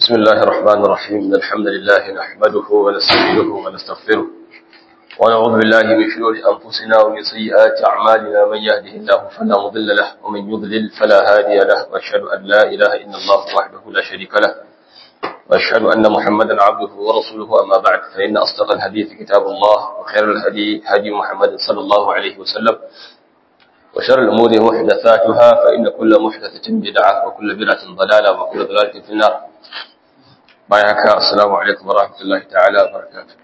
بسم الله الرحمن الرحيم إن الحمد لله نحمده ونستعينه ونستغفره ونعوذ بالله من شرور أنفسنا ومن سيئات أعمالنا من يهده الله فلا مضل له ومن يضلل فلا هادي له وأشهد أن لا إله إلا الله وحده لا شريك له وأشهد أن محمدا عبده ورسوله أما بعد فإن أصدق الحديث كتاب الله وخير الهدي هدي محمد صلى الله عليه وسلم وشر الأمور محدثاتها فإن كل محدثة بدعة وكل بدعة ضلالة وكل ضلالة في النار بايعك السلام عليكم ورحمة الله تعالى وبركاته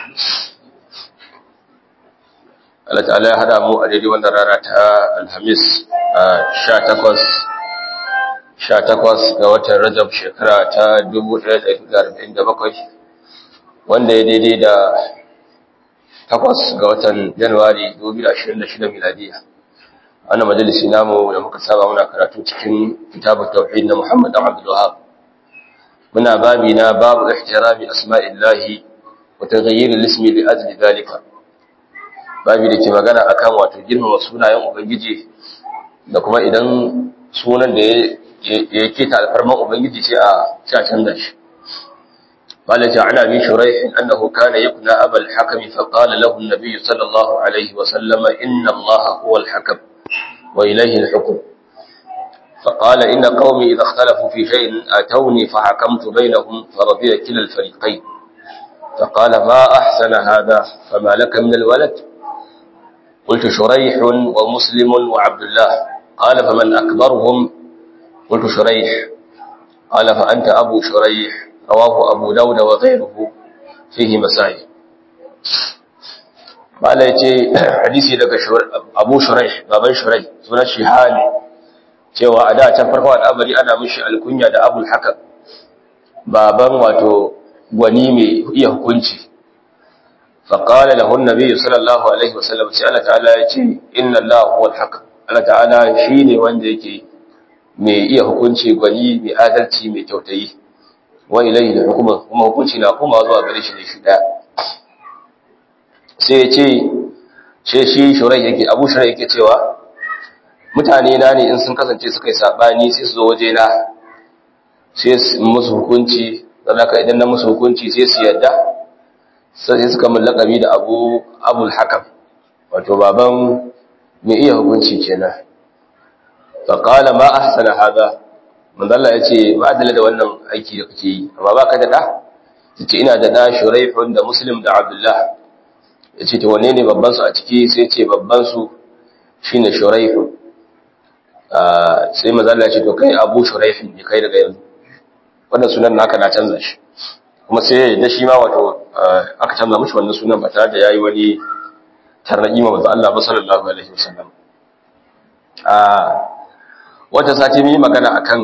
Allah ta'ala ya hada mu a daidai wannan rana ta Alhamis sha takwas sha takwas ga watan Rajab shekara ta 1447 wanda ya daidai da takwas ga watan Januwari 2026 miladiya. Wannan majalisi namu da muka saba muna karatu cikin kitabut tauhid na Muhammad Abdul Wahhab. Muna babi na babu ihtirami asma'illahi wa taghayyir al-ismi li ajli dhalika. babi da ke magana akan wato girmama sunayen ubangiji da kuma idan sunan da ya keta alfarman ubangiji ce a canza shi قال تعالى عن شريح أنه كان يبنى أبا الحكم فقال له النبي صلى الله عليه وسلم إن الله هو الحكم وإليه الحكم فقال إن قومي إذا اختلفوا في شيء أتوني فحكمت بينهم فرضي كلا الفريقين فقال ما أحسن هذا فما لك من الولد قلت شريح ومسلم وعبد الله قال فمن أكبرهم قلت شريح قال فأنت أبو شريح رواه أبو داود وغيره فيه مسائل قال يتي حديثي لك أبو شريح بابن شريح سنة شهالي cewa a da can farko al'amari ana mishi alkunya da abul hakam baban wato gwani mai iya hukunci فقال له النبي صلى الله عليه وسلم sai Allah ta'ala ya ce inna Allah huwal haq Allah ta'ala shine wanda yake mai iya hukunci gwani mai adalci mai kyautayi wa ilayhi hukuma kuma hukunci na kuma zuwa gare shi ne shi daya sai ya ce ce shi shurai yake Abu Shurai yake cewa mutane na ne in sun kasance suka yi sabani sai su zo waje na sai su musu hukunci dan haka idan na musu hukunci sai su yarda sai suka mun lakabi da abu abul hakam wato baban mai iya hukunci kenan fa qala ma ahsana hada manzalla yace ba adala da wannan aiki da kake yi amma baka da da yace ina da da shuraihun da muslim da abdullah yace to wanne ne babban su a ciki sai yace babban su shine shuraihun sai manzalla yace to kai abu shuraihun ne kai daga yanzu wannan sunan naka na canza shi kuma sai da shi ma wato aka canza mishi wannan sunan ba tare da yayi wani tarnaki ma manzo Allah ba sallallahu alaihi wasallam a wata sati mun yi magana akan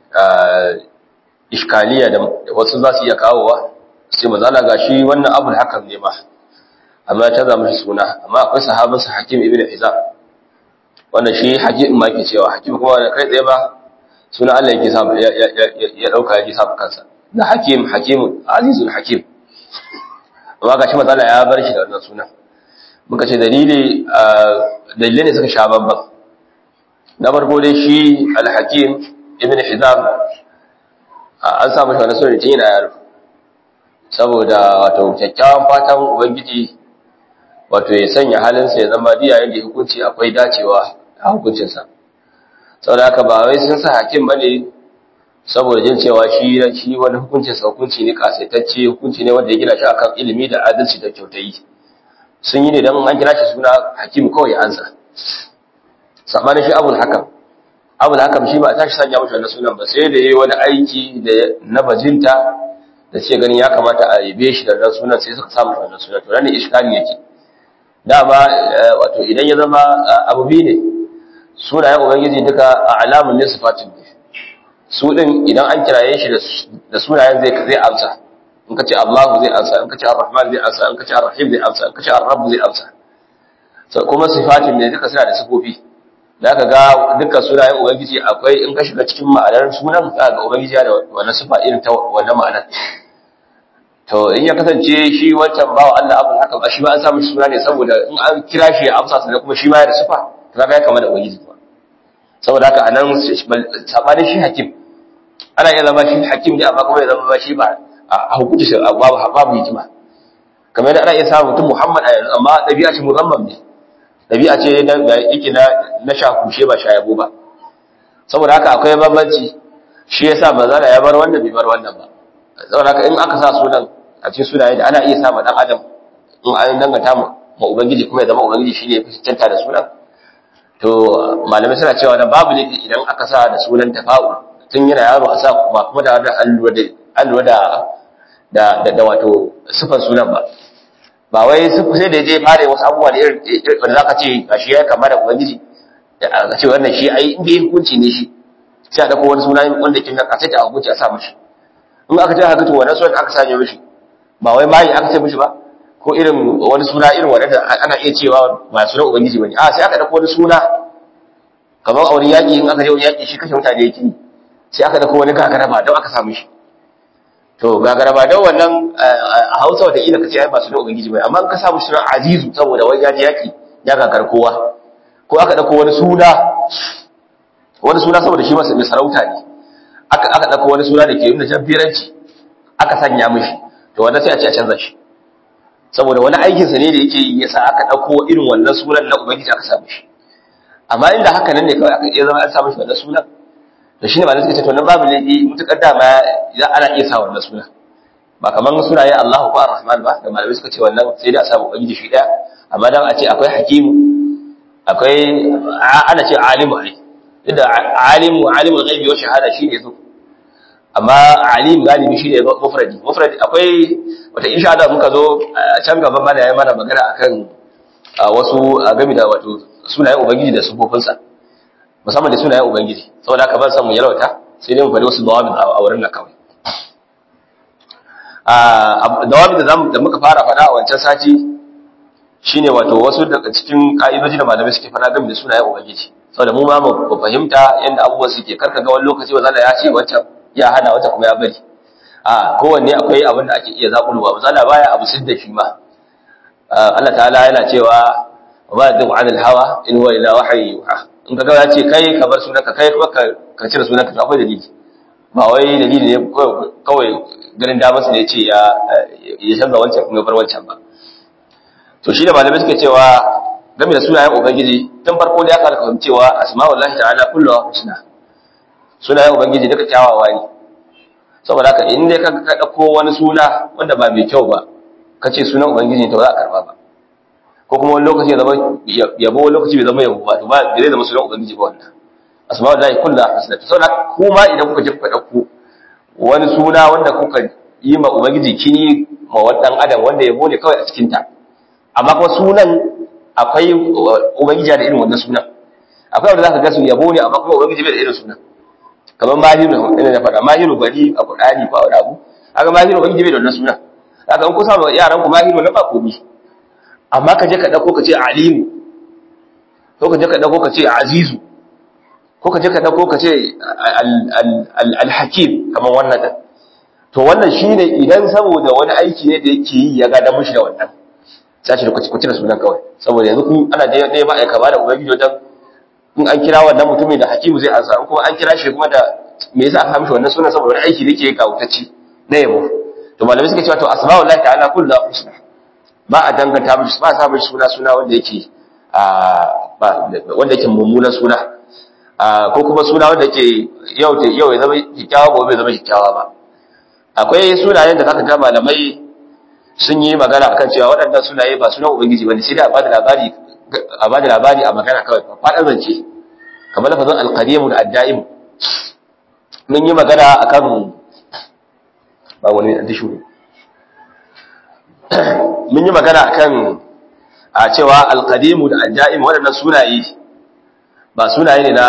iskaliya da wasu za su iya kawowa sai manzo Allah gashi wannan abul hakam ne ma amma ya canza mishi suna amma akwai sahabin sa Hakim ibn Hizam wannan shi Hakim ma yake cewa Hakim kuma da kai tsaye ba suna Allah yake sa ya dauka yake sa kansa da hakim hakim azizul hakim amma gashi matsala ya bar shi da wannan sunan muka ce dalili dalilai ne suka sha babban na farko dai shi al-hakim ibn hizam an samu shi wannan sunan tun yana yaro saboda wato kyakkyawan fatan ubangiji wato ya sanya halinsa ya zama diya yadda hukunci akwai dacewa a hukuncinsa saboda haka ba wai sun sa hakim bane saboda jin cewa shi shi wani hukuncin sa hukunci ne kasaitacce hukunci ne wanda ya gina shi akan ilimi da adalci da kyautayi sun yi ne dan an kira shi suna hakim kawai ya ansa sabanin shi abul hakam abul hakam shi ba ta shi sanya mashi wannan sunan ba sai da yayi wani aiki da na bajinta da ce ganin ya kamata a yabe shi da wannan sunan sai suka samu wannan sunan to ne iskali yake dama wato idan ya zama abu biyu ne sunayen ubangiji duka a alamun ne sifatin ne su ɗin idan an kiraye shi da sunayen zai zai amsa in ka ce Allahu zai amsa in ka ce Ar-Rahman zai amsa in ka ce Ar-Rahim zai amsa in ka ce Ar-Rabb zai amsa so kuma sifatin ne duka suna da sifofi da aka ga dukkan sunayen ubangiji akwai in ka shiga cikin ma'anar sunan za ga ubangiji da wannan sifa irin ta wannan ma'anar to in ya kasance shi wancan bawa Allah abul haka ba shi ma an samu suna ne saboda in an kira shi ya amsa sannan kuma shi ma ya da sifa to kaga ya kama da ubangiji kuma saboda haka anan sabanin shi hakim ana iya zama shi hakim ne amma kuma ya zama ba shi ba a hukunci shi babu babu hikima kamar yadda ana iya samun mutum Muhammad a yanzu amma ɗabi'a ce muzammam ne ɗabi'a ce da yake na na shakushe ba shayabo ba saboda haka akwai bambanci shi yasa manzala ya bar wannan bai bar wannan ba saboda haka in aka sa sunan a cikin sunaye da ana iya sa ma dan adam in an danganta ma ubangiji kuma ya zama ubangiji shine ya fi cancanta da sunan to malamai suna cewa da babu ne idan aka sa da sunan tafa'ul tun yana yaro a sa kuma kuma da allura da da da wato sifan sunan ba ba wai sai da je fara wasu abubuwa da irin da zaka ce gashi ya kama da ubangiji a ce wannan shi ai inda ya hukunci ne shi sai a dauko wani suna wanda ke nan a sai ta hukunci a sa mishi in aka ce haka to wannan sunan aka sanya mishi ba wai mai aka ce mishi ba ko irin wani suna irin wanda ana iya cewa ba sunan ubangiji bane a sai aka dauko wani suna kamar a wani yaƙi in aka je wani yaƙi shi kashe mutane yake sai aka dauko wani gagaraba don aka samu shi to gagaraba don wannan a hausa wata ila ka ce ai ba sunan ubangiji bane amma in ka samu sunan azizu saboda wai ya je yaƙi ya gagar kowa ko aka dauko wani suna wani suna saboda shi masa mai sarauta ne aka aka dauko wani suna da ke nuna jabbiranci aka sanya mishi to wanda sai a ce a canza shi saboda wani aikinsa ne da yake yi yasa aka ɗauko irin wannan sunan na ubangiji aka samu shi amma inda haka nan ne kawai aka iya zama an samu shi wannan sunan to shine malamai suka ce to nan babu laifi mutukar dama idan ana iya sa wannan sunan ba kamar sunaye Allah ko Ar-Rahman ba da malamai suka ce wannan sai da a samu ubangiji shi daya amma dan a ce akwai hakimu akwai ana ce alimu ne inda alimu alimul ghaibi wa shahada shine zo amma alim galibi shine mufradi mufradi akwai wata insha Allah muka zo can gaban mana yayi mana magana akan wasu game da wato sunayen ubangiji da sufofinsa musamman da sunayen ubangiji saboda haka ban san mu yalwata sai dai mu faɗi wasu dawabi a wurin nan kawai a dawabi da zamu da muka fara faɗa a wancan sati shine wato wasu daga cikin ka'idoji da malamai suke faɗa game da sunayen ubangiji saboda mu ma mu fahimta yadda abubuwan suke karka ga wani lokaci ba za ya ce wancan ya hana wata kuma ya bari a kowanne akwai abin da ake iya zaƙulwa ba zala baya abu sidda shi ma Allah ta'ala yana cewa ba da duk anil hawa in huwa ila wahyi yuha in ka ya ce kai ka bar sunanka kai kuma ka cire sunanka to akwai dalili ba wai dalili ne kawai ganin damar su ne ce ya ya canza wancan kuma bar wancan ba to shi da malamai suke cewa game da sunayen ubangiji tun farko da ya karka cewa asma'ullahi ta'ala kulluha husna sunayen ubangiji duka kyawawa ne saboda haka in dai ka dauko wani suna wanda ba mai kyau ba ka ce sunan ubangiji to za a karba ba ko kuma wani lokaci ya zama yabo wani lokaci bai zama yabo ba to ba zai zama sunan ubangiji ba wannan asma'ul lahi kullu husna saboda kuma idan kuka je kuka dauko wani suna wanda kuka yi ma ubangiji kini ma wadan adam wanda yabo ne kawai a cikin ta amma kuma sunan akwai ubangiji da irin wannan sunan akwai wanda zaka ga su yabo ne amma kuma ubangiji bai da irin sunan kamar mahiru ina da faɗa mahiru bari a Qur'ani ko wani abu haka mahiru ban jibe da wannan suna haka in ku sa yaran ku mahiru na ba komi amma ka je ka dauko ka ce alimu ko ka je ka dauko ka ce azizu ko ka je ka dauko ka ce al-hakim kamar wannan din to wannan shine idan saboda wani aiki ne da yake yi ya ga da mushi da wannan sai shi ku ci da sunan kawai saboda yanzu kun ana da ne ba aika ba da ubangiji wajen in an kira wannan mutumin da hakimu zai ansa kuma an kira shi kuma da me yasa aka mishi wannan sunan saboda wani aiki da yake kawutacci na yabo to malamai suka cewa to asma'ullahi ta'ala kullu husna ba a danganta mishi ba sa mishi suna suna wanda yake a wanda yake mummunan suna ko kuma suna wanda yake yau yau ya zama kikkiawa gobe ya zama kikkiawa ba akwai sunayen da zaka ga malamai sun yi magana akan cewa waɗannan sunaye ba sunan ubangiji bane sai dai a bada labari a ba da labari a magana kawai faɗin zance kamar lafazin alƙadimu da adda'im mun yi magana a kan ba wani da shuru mun yi magana a kan a cewa alƙadimu da adda'im waɗannan sunaye ba sunaye ne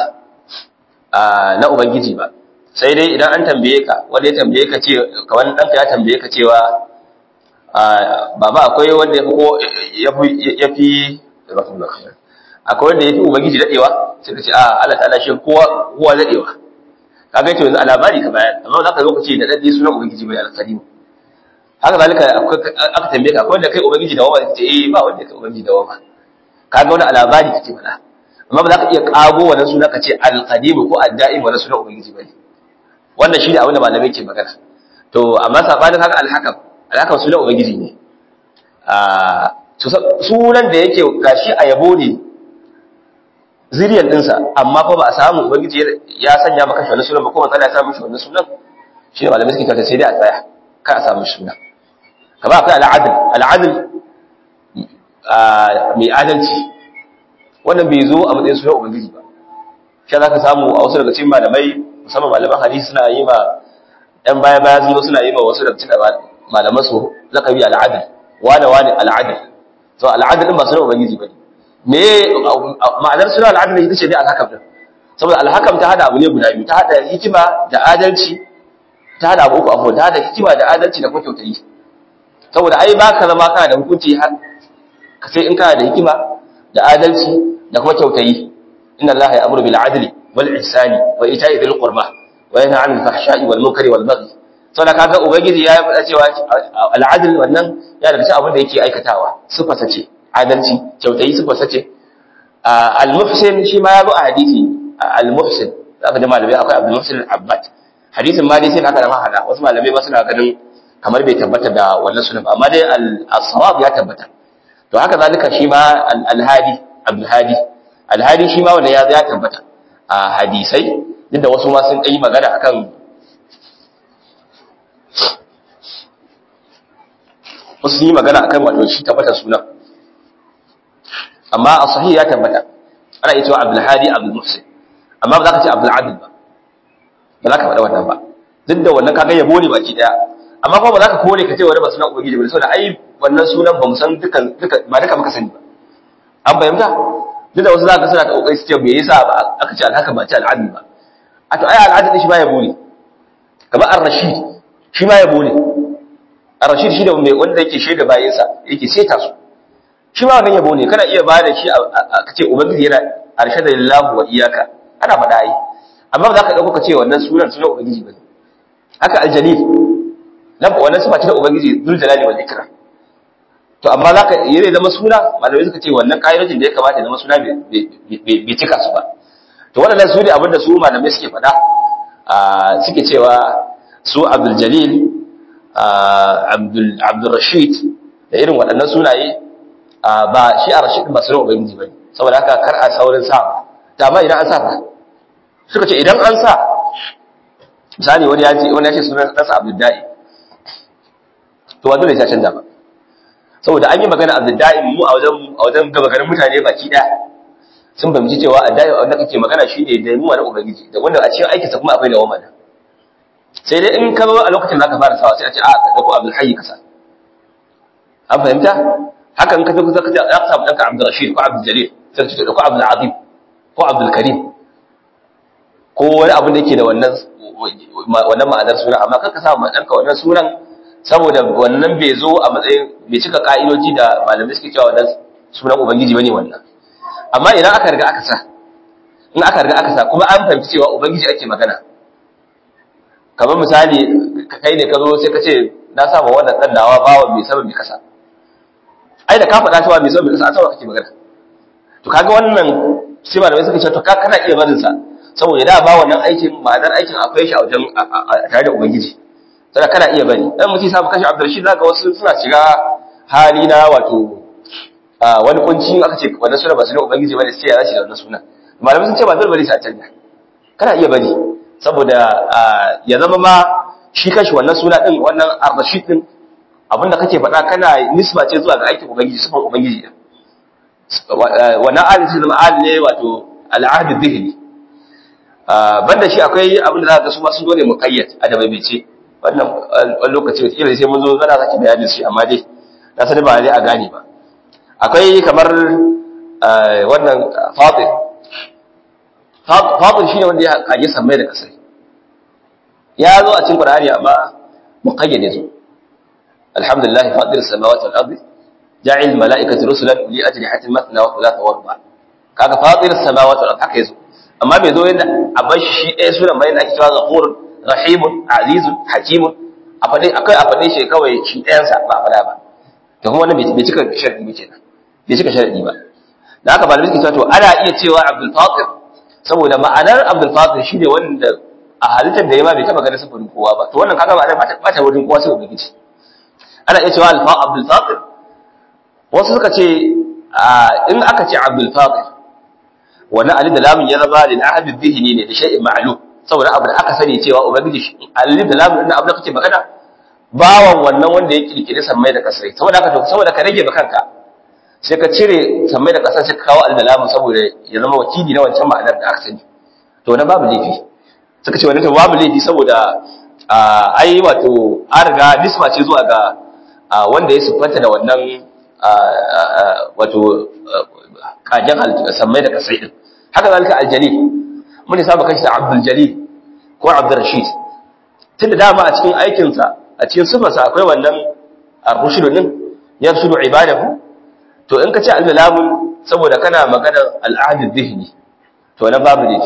na ubangiji ba sai dai idan an tambaye ka wanda ya tambaye ka ce kawai ɗanka ya tambaye ka cewa baba akwai wanda ya fi akwai wanda ya fi ubangiji daɗewa sai ka ce a Allah ta'ala shi kowa kowa daɗewa ka ga to yanzu a labari ka bayan amma za ka zo ka ce da daɗe sunan ubangiji bai alƙadim haka zalika aka tambaye ka akwai wanda kai ubangiji da wama ka ce eh ba wanda kai ubangiji da wama ka ga wani a labari kake faɗa amma ba za ka iya ƙago wannan suna ka ce alƙadim ko adda'im wannan sunan ubangiji bane wannan shi ne abin da malamai ke magana to amma sabanin haka alhakam alhakam sunan ubangiji ne sunan da yake gashi a yabo ne zuriyar dinsa amma fa ba a samu ubangiji ya sanya maka shi wannan sunan ba ko matsala ya samu shi wannan sunan shi ne malamai suke kanta sai dai a tsaya kar a samu shi sunan kama akwai al'adil al'adil mai adalci wannan bai zo a matsayin sunan ubangiji ba shi za ka samu a wasu daga cikin malamai musamman malaman hadisi suna yi ma ɗan baya baya sun suna yi ma wasu daga cikin malaman su zakabi al'adil wane wane al'adil to al'adil din ba sunan ubangiji ba ne me ma'anar sunan al'adil ita ce dai alhakam din saboda alhakam ta hada abu ne guda biyu ta hada hikima da adalci ta hada abu uku abu ta hada hikima da adalci da kuma kyautayi saboda ai ba ka zama kana da hukunci sai in kana da hikima da adalci da kuma kyautayi inna allaha ya'muru bil adli wal ihsani wa ita'i dhil qurba wa yanha 'anil fahsha'i wal munkari wal baghi saboda kaga ubangiji ya faɗa cewa al adl wannan ya daga cikin abin da yake aikatawa sifa sace adalci kyautayi sifa sace al muhsin shi ma ya zo a hadisi al muhsin zaka da malamai akwai abdul muhsin al abbad hadisin ma dai sai haka da mahada wasu malamai ba suna ganin kamar bai tabbata da wannan sunan amma dai al-sawab ya tabbata to haka zalika shi ma al-hadi abdul hadi al-hadi shi ma wanda ya ya tabbata a hadisai duk da wasu ma sun yi magana akan wasu sun yi magana akan wato shi tabbata sunan amma a sahih ya tabbata ana iya cewa abdul hadi abdul muhsin amma ba za ka ce abdul adil ba ba za ka faɗa wannan ba duk da wannan kaga yabo ne baki daya amma kuma ba za ka kore ka ce wani ba sunan ubangiji ba saboda ai wannan sunan ba mu san dukan duka ba duka muka sani ba an fahimta duk da wasu za ka suna ta kokari su ce me yasa ba aka ce alhaka ba ce al'adil ba a to ai al'adil shi ma yabo ne kamar ar-rashid shi ma yabo ne ar-rashid shi da mai wanda yake shaida bayansa yake seta su shi ma wannan yabo ne kana iya ba da shi a ce ubangiji yana arshada lillahi wa iyyaka ana faɗa ai amma ba za ka dauko ka ce wannan sunan sunan ubangiji ba haka aljalil nan wannan sifa ce ta ubangiji zul jalali wal ikram to amma zaka yi zama suna malamai suka ce wannan kaidojin da ya kamata ya zama suna bai cika su ba to wannan su ne abinda su malamai suke faɗa suke cewa su abdul jalil abdul abdul rashid da irin waɗannan sunaye ba shi a rashid ba sunan ubangiji bane saboda haka kar a saurin sa ta amma idan an sa fa suka ce idan an sa misali wani ya ce wani ya ce sunan ɗansa abdul da'i to wa dole ya canza ba saboda an yi magana abdullahi mu a wajen a wajen gaba garin mutane baki daya sun fahimci cewa addai wanda kake magana shine da mu na ubangiji da wanda a cikin aikin sa kuma akwai da wamana sai dai in ka zo a lokacin da ka fara sawa sai a ce a ka dauko abdul hayy kasa an fahimta haka in ka zo ka ce za ka samu danka abdul rashid ko abdul jalil sai ka ce dauko abdul azim ko abdul karim ko wani abu da yake da wannan wannan ma'anar suna amma kar ka samu danka wannan sunan saboda wannan bai zo a matsayin bai cika ka'idoji da malamai suke cewa wannan sunan ubangiji bane wannan amma idan aka riga aka sa in aka riga aka sa kuma an fahimci cewa ubangiji ake magana kamar misali ka kai ne ka zo sai ka ce na sa ma wannan dan nawa bawa mai sabon mai kasa ai da ka faɗa cewa mai sabon mai kasa an saba kake magana to kaga wannan sai malamai suka ce to ka kana iya barin sa saboda da ba wannan aikin ma'anar aikin akwai shi a wajen tare da ubangiji sai kana iya bari dan mutum sabu kashi Abdurrashid zaka wasu suna shiga hali na wato wani kunci aka ce wannan suna ba su ne ubangiji bane sai ya rashi da wannan suna malamai sun ce ba dole bane sai a canja kana iya bari saboda ya zama ma shi kashi wannan suna din wannan Ar-Rashid din abinda kake faɗa kana nisba ce zuwa ga aikin ubangiji sifan ubangiji din wannan ali sai zama ali ne wato al-ahd dhihni banda shi akwai abinda zaka ga su ma sun dole muqayyad a da bai ce wannan wani lokaci wata sai mun zo zana sake bayanin shi amma dai na sani ba dai a gane ba akwai kamar wannan fatir fatir shi ne wanda ya kage sammai da kasai ya zo a cikin qur'ani amma muqayyade zo alhamdulillah fatir as-samawati wal ardi ja'il malaikati rusulan li ajnihatin mathna wa thulatha wa ruba kaga fatir as-samawati wal ardi haka yazo amma bai zo yadda a bar shi ɗaya sunan bayan da ake cewa ghafurun rahimun azizun hakimun a faɗe akai a faɗe shi kawai shi ɗayansa ba a faɗa ba to kuma wannan bai cika sharadi ba kenan bai cika sharadi ba da haka malamai suke cewa to ana iya cewa Abdul Fatir saboda ma'anar Abdul Fatir shine wanda a halittar da ya ma bai taba ganin sifarin kowa ba to wannan kaga ba ba ta wurin kowa sai ubangiji ana iya cewa alfa abdul fatir wasu suka ce in aka ce abdul fatir wannan alif da lamun ya zama lil ahad dhihni ne da shay'in ma'lum saboda abu da aka sani cewa ubangiji alif da lamun din abu da kake magana bawan wannan wanda ya kirkire sammai da kasai saboda haka to saboda ka rage kanka sai ka cire sammai da kasai sai ka kawo alif da lamun saboda ya zama wakili na wancan ma'anar da aka sani to na babu laifi suka ce wannan to babu laifi saboda ai wato an riga nisma ce zuwa ga wanda ya siffanta da wannan wato kajen sammai da kasai din haka zalika aljali mun ne saba kashi abdul jalil ko abdul rashid tunda dama a cikin aikinsa a cikin sifarsa akwai wannan ar-rushd din yafsudu ibadahu to in ka ce al-lamun saboda kana magana al-ahd dhihni to na babu ne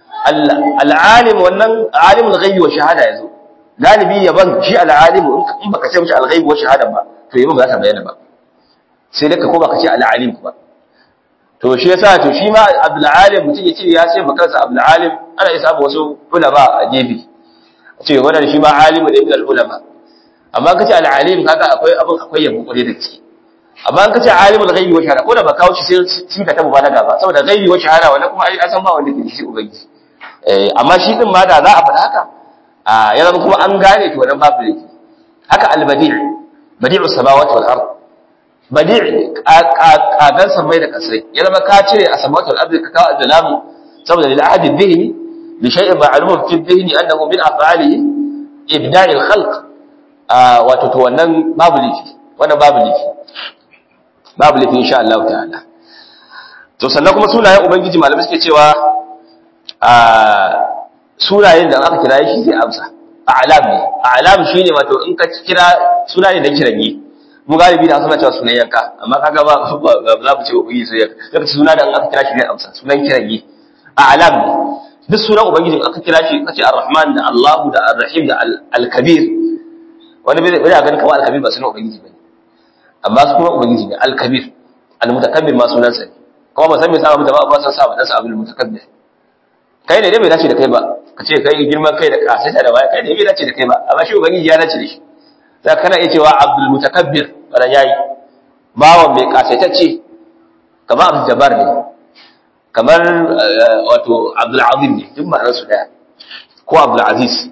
al-alim wannan alimul ghaibi wa shahada yazo galibi yaban shi al-alim in baka ce mishi al-ghaibi wa shahada ba to yaban ba za ta bayyana ba sai dai ka ko baka ce al-alim ba to shi yasa to shi ma abdul alim mutum ya ce ya ce makansa abdul alim ana isa ba wasu ulama a gefe ce wannan shi ma alimu da ibn al ulama amma kace al alim kaga akwai abin akwai yabo kure da gaske amma an kace alimul ghaibi wa shahada ko da ba kawo shi sai shi ka tabu balaga ba saboda ghaibi wa shahada wannan kuma ai san ba wanda ke shi ubangiji eh amma shi din ma da za a faɗa haka a ya zama kuma an gane to wannan babu laifi haka al badi' badi'us samawati wal ard badi' kagan samai da kasai ya zama ka cire a samawati wal ard ka kawo al-lamu saboda lil ahadi dhihni li shay'in ma'lumun fi dhihni annahu min af'alihi ibda'i al-khalq wato to wannan babu laifi wannan babu laifi babu laifi insha Allah ta'ala to sannan kuma sunayen ubangiji malamai suke cewa a sunayen da aka kira shi zai amsa a'lam ne a'lam shine wato in ka kira sunayen da kiranye mu galibi da suna cewa sunan yanka amma kaga ba za mu ce ubangi sai yanka suna da aka kira shi zai amsa sunan kiranye a'lam ne duk sunan ubangiji aka kira shi kace ar-rahman da Allah da ar-rahim da al-kabir wani bai bai ganin kamar al-kabir ba sunan ubangiji bane amma su kuma ubangiji ne al-kabir al-mutakabbir ma sunan sa ne kuma ba san me sa mu da ba san sa ba dan sa abul mutakabbir kai ne dai bai dace da kai ba ka ce kai girman kai da kasaita da baya kai ne bai dace da kai ba amma shi ubangiji ya dace da shi sai kana iya cewa abdul mutakabbir wannan yayi bawan mai kasaitacce kamar abdul jabbar ne kamar wato abdul azim ne duk ma'anar su daya ko abdul aziz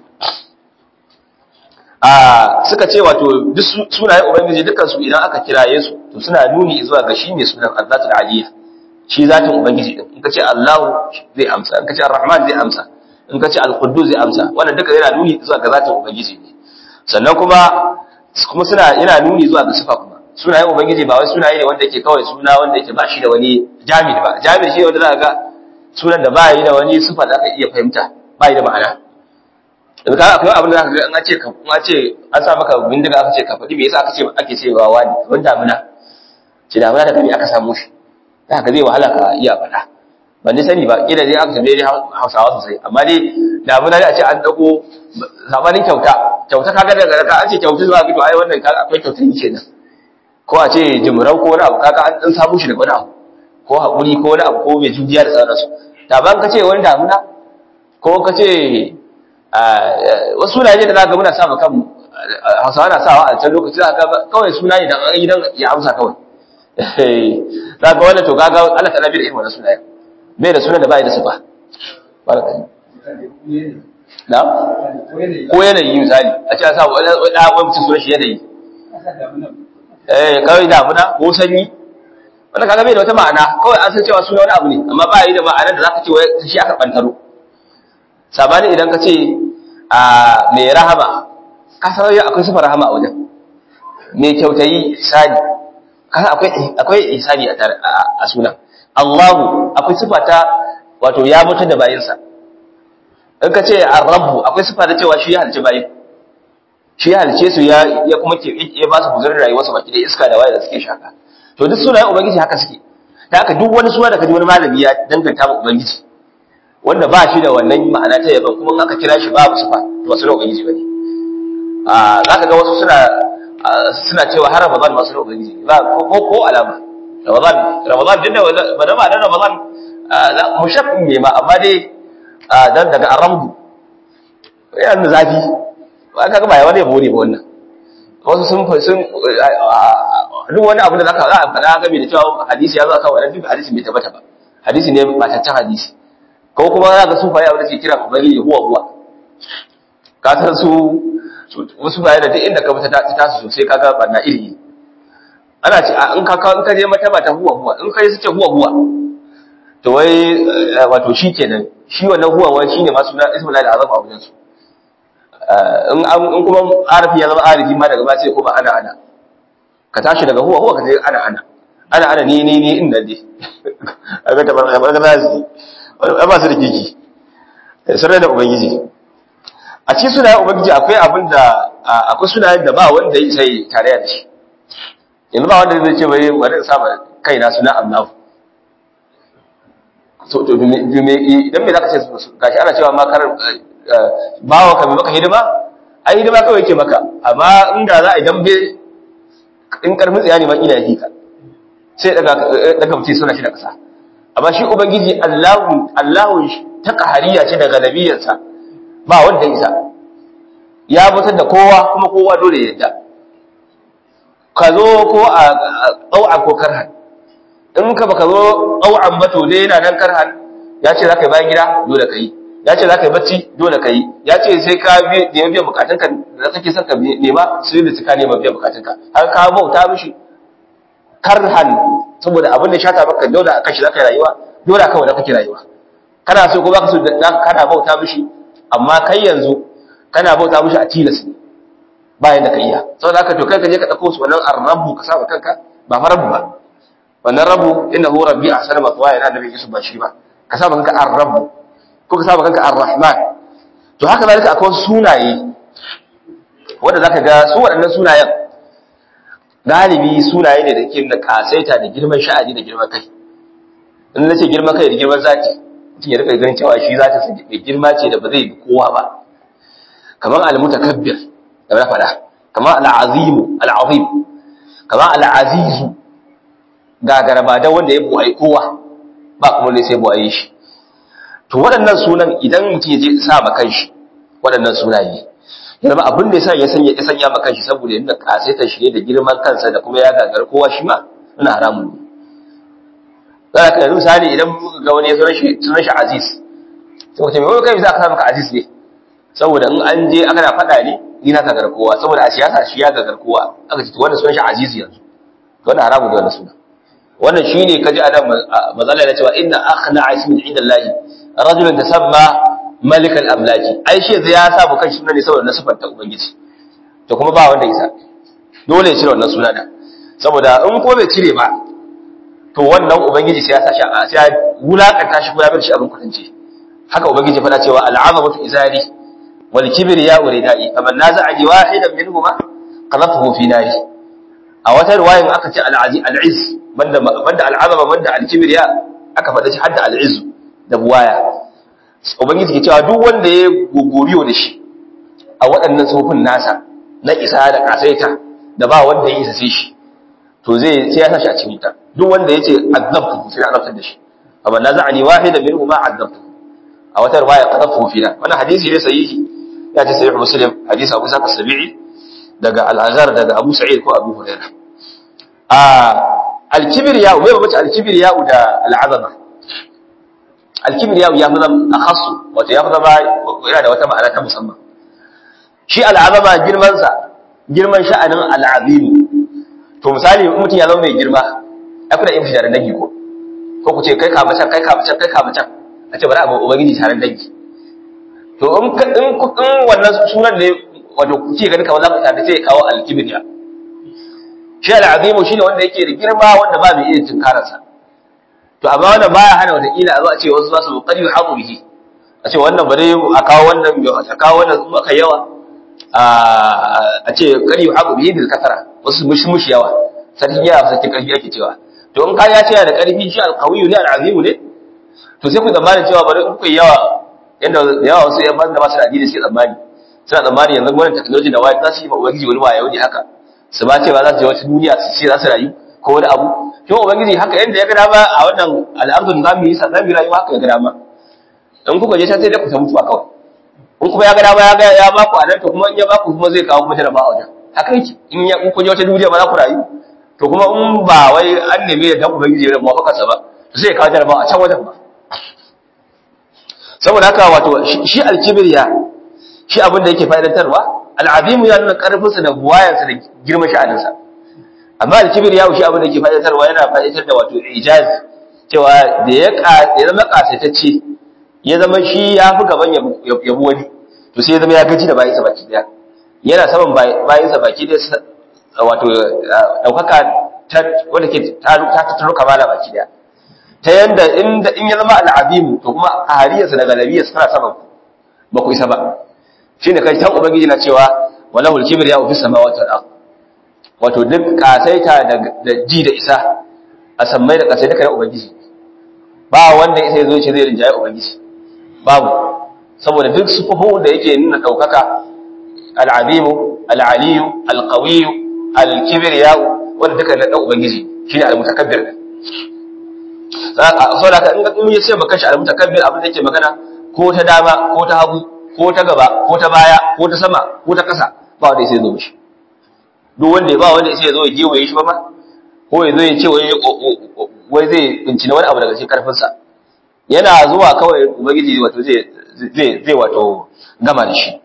a suka ce wato duk sunayen ubangiji dukkan su idan aka kiraye su to suna nuni zuwa ga shi mai sunan azzatul aliyya shi zatin ubangiji din in kace Allah zai amsa in kace Ar-Rahman zai amsa in kace Al-Quddus zai amsa wannan duka yana nuni zuwa ga zatin ubangiji ne sannan kuma kuma suna yana nuni zuwa ga sifa kuma sunayen ubangiji ba wai sunaye ne wanda yake kawai suna wanda yake ba shi da wani jami'i ba jami'i shi wanda za ga sunan da ba yi da wani sifa da aka iya fahimta ba yi da ma'ana yanzu kaga akwai abin da zaka ga an ce ka an ce an sa maka bindiga aka ce ka faɗi me yasa aka ce ake cewa wani kamar damuna ce damuna da gani aka samu shi da haka zai wahala ka iya faɗa ban ni sani ba kila dai aka tambaye Hausawa sosai amma dai damuna da a ce an dago zamanin kyauta kyauta kaga daga ka an ce kyauta zuwa gido ai wannan kaga akwai kyauta ne kenan ko a ce jimrau ko wani abu kaga an dan samu shi da wani abu ko haƙuri ko wani abu ko mai jujiya da sauransu da ban ka ce wani damuna ko ka ce wasu sunaye da za ga muna sa kan Hausawa na sawa a can lokaci za ka kawai suna ne da an yi dan ya amsa kawai za ga wannan to gaga Allah ta nabi da irin wannan sunayen bai da sunan da bai da sifa baraka na ko yanayi misali a ce a sa wani da wani mutum sunan shi yanayi eh kawai damuna ko sanyi wannan kaga bai da wata ma'ana kawai an san cewa suna wani abu ne amma ba yi da ma'anar da zaka ce wai shi aka bantaro sabani idan ka ce a mai rahama ka san akwai sifar rahama a wajen mai kyautayi sani kasan akwai akwai ihsani a a sunan Allahu akwai sifa ta wato ya mutu da bayinsa in ka ce ar-rabb akwai sifa ta cewa shi ya halice bayin shi ya halice su ya ya kuma ke ya ba su guzurin rayuwar su baki da iska da waye da suke shaka to duk sunayen ubangiji haka suke da haka duk wani suna da kaji wani malami ya danganta ma ubangiji wanda ba shi da wannan ma'ana ta yaban kuma in aka kira shi babu sifa to ba sunan ubangiji bane a zaka ga wasu suna suna cewa har Ramadan masu na Ubangiji ba ko ko alama Ramadan Ramadan din da ba da ba da Ramadan mushaffin ne ma amma dai dan daga aramdu yana da zafi ba ka ga ba wani yabo ne ba wannan wasu sun sun duk wani abu da zaka za a faɗa game da cewa hadisi ya zo akan wannan duk hadisi bai tabbata ba hadisi ne ba ta hadisi ko kuma za ka sufaye abin da suke kira ubangiji huwa huwa ka san su wasu bayan da duk inda ka fita ta tasu sosai kaga barna iri ana ce in ka in ka je mata mata huwa huwa in ka je suke huwa huwa to wai wato shi kenan shi wannan huwa wai shine ma suna ismul lahi azam a wajen su in in kuma arafi ya zama arifi ma daga ba sai kuma ana ana ka tashi daga huwa huwa ka je ana ana ana ana ni ni ni inda dai aga ta barka barka za su ba su da kiki sirrai da ubangiji a cikin sunayen ubangiji akwai abin da akwai sunayen da ba wanda ya sai tare da shi yanzu ba wanda zai ce bai bari in sa kaina suna Allah so to dume idan me zaka ce gashi ana cewa ma kar bawa ka mai maka hidima ai hidima kawai yake maka amma inda za a idan be in karfin tsaya ne ma ina yi ka sai daga daga mutum suna shi da kasa amma shi ubangiji Allahu Allahu ta kahariya ce daga nabiyinsa ba wanda isa ya mutar da kowa kuma kowa dole ya yadda ka zo ko a ɗau'a ko karhan in ka baka zo ɗau'an ba to dai yana nan karhan ya ce za ka yi bayan gida dole ka yi ya ce za ka yi bacci dole ka yi ya ce sai ka biyan biyan bukatunka da kake son ka nema su yi da suka nema biyan bukatunka har ka bauta mishi karhan saboda abin da shata maka dole a kashi za ka yi rayuwa dole a kawai da kake rayuwa kana so ko baka so da kana bauta mishi amma kai yanzu kana bauta mishi a tilas ne bayan da ka iya saboda haka to kai ka je ka dauko su wannan arrabu ka saba kanka ba fa rabu ba wannan rabu innahu rabbi ahsana matwa yana da bisu ba shi ba ka saba kanka arrabu ko ka saba kanka arrahman to haka zalika akwai sunaye wanda zaka ga su waɗannan sunayen galibi sunaye ne da ke da kasaita da girman sha'ani da girman kai in nace girman kai da girman zati mutum ya rika ganin cewa shi zata sa da girma ce da ba zai bi kowa ba kamar al-mutakabbir da na faɗa kamar al-azimu al-azim kamar al-azizu gagara ba da wanda ya buwaye kowa ba kuma ne sai buwaye shi to waɗannan sunan idan mutum ya je sa ma kanshi waɗannan sunaye ya zama abin da ya sanya ya sanya ma kanshi saboda yadda kasaitar shi ne da girman kansa da kuma ya gagar kowa shi ma ina haramun ne za ka yanzu misali idan ga wani ya sunan shi sunan shi aziz sai mutum mai kai za ka sa maka aziz ne saboda in an je aka na faɗa ne ni na gagar kowa saboda a siyasa shi ya gagar kowa aka ce to wannan sunan shi aziz yanzu to wannan haramun da wannan suna wannan shine kaji adam mazalla ya cewa inna akhna ismin inda Allah rajulun tasamma malik al-amlaki ai shi ya sa bu kan shi ne saboda nasifar ta ubangiji to kuma ba wanda isa dole ya cire wannan suna da saboda in ko bai cire ba to wannan ubangiji sai ya sa shi a sai ya wulakanta shi ko ya bar shi abin kudance haka ubangiji fada cewa al-azamatu izari wal kibriya uridai faman naza'a wahidan minhuma qadhafahu fi nari a wata riwayan aka ce al-aziz banda banda al-azama banda al-kibriya aka fada shi hadda al-izz da buwaya ubangiji ke cewa duk wanda ya gogoriyo da shi a waɗannan tsofin nasa na isa da kasaita da ba wanda ya isa sai shi to zai sai ya sashi a cikin wuta duk wanda yace azabtu sai ya azabtar da shi amma na za'ani wahida minhu ma azabtu a wata riwaya qadafu fina wannan hadisi ne sahihi ya ce sahih muslim hadisi Abu Sa'id as-Sabi'i daga al-Azhar daga Abu Sa'id ko Abu Hurairah a al-kibriya me ba mace al-kibriya da al-azama al-kibriya ya fi zama akhassu wato ya fi zama yana da wata ma'ana ta musamman shi al-azama girman sa girman sha'anin al-azim to misali mutum ya zama mai girma ya kuna yin shi da dangi ko ko ku ce kai ka macan kai ka macan kai ka macan a ce bari a ubangiji taron dangi to in in in wannan sunan ne wato kuke gani kamar za ku tare sai ya kawo al-kibriya shi al-azimu shine wanda yake da girma wanda ba mai iya tunkararsa to amma wannan baya hana wata kila a zo a ce wasu za su qad yuhadu bihi a ce wannan bare a kawo wannan a kawo wannan kuma kai yawa a ce qad yuhadu bihi bil kasara wasu mushi mushi yawa sarki yawa sarki karfi ake cewa to in ka ya ce da karfi shi al-qawiyyu ne al-azimu ne to sai ku zamanin cewa bari in ku yawa yanda yawa wasu yan banda ba su da addini sai tsammani suna tsammani yanzu wannan technology da wayar za su yi ma ubangiji wani wayo ne haka su ba ce ba za su je wata duniya su ce za su rayu ko wani abu shi ubangiji haka yanda ya ga dama a wannan al'adun za mu yi sa za mu yi rayuwa haka ya ga dama in kuka je sai dai ku ta mutuwa kawai in kuma ya ga dama ya ga ya ba ku anan to kuma in ya ba ku kuma zai kawo kuma jaraba a wajen haka yake in ya ku je wata duniya ba za ku rayu to kuma in ba wai an neme da dan ubangiji ya muwafakarsa ba to sai ya kawo jaraba a can wajen ba saboda haka wato shi alkibriya shi abin da yake fa'idantarwa al'azimu ya nuna karfinsa da buwayansa da girman sha'aninsa amma alkibriya shi abin da yake fa'idantarwa yana fa'idantar da wato ijaz cewa da ya ya zama kasaitacce ya zama shi ya fi gaban yabu wani to sai ya zama ya gaji da bayansa baki daya yana saman bayansa baki daya wato daukaka ta wanda ke ta tattaro kamala baki daya ta yanda inda in ya zama al'azimu to kuma a hariyarsa da galabiyarsa tana saman ba ku isa ba shine kai tan ubangiji na cewa walahul kibriya fi samawati wal ard wato duk kasaita da ji da isa a sammai da kasai duka na ubangiji ba wanda sai zo ce zai rinjaye ubangiji babu saboda duk sufufin da yake nuna daukaka al-azimu al-aliyu al-qawiyu al-kibriya wanda duka na ubangiji shine al-mutakabbir saboda ka in mun yace baka shi al-mutakabbir abin da yake magana ko ta dama ko ta hagu ko ta gaba ko ta baya ko ta sama ko ta ƙasa ba wanda sai zo mishi duk wanda ba wanda sai zo ya gewaye shi ba ma ko ya zo ya ce wai zai bincina wani abu daga cikin karfinsa yana zuwa kawai ubangiji wato zai zai zai wato gama da shi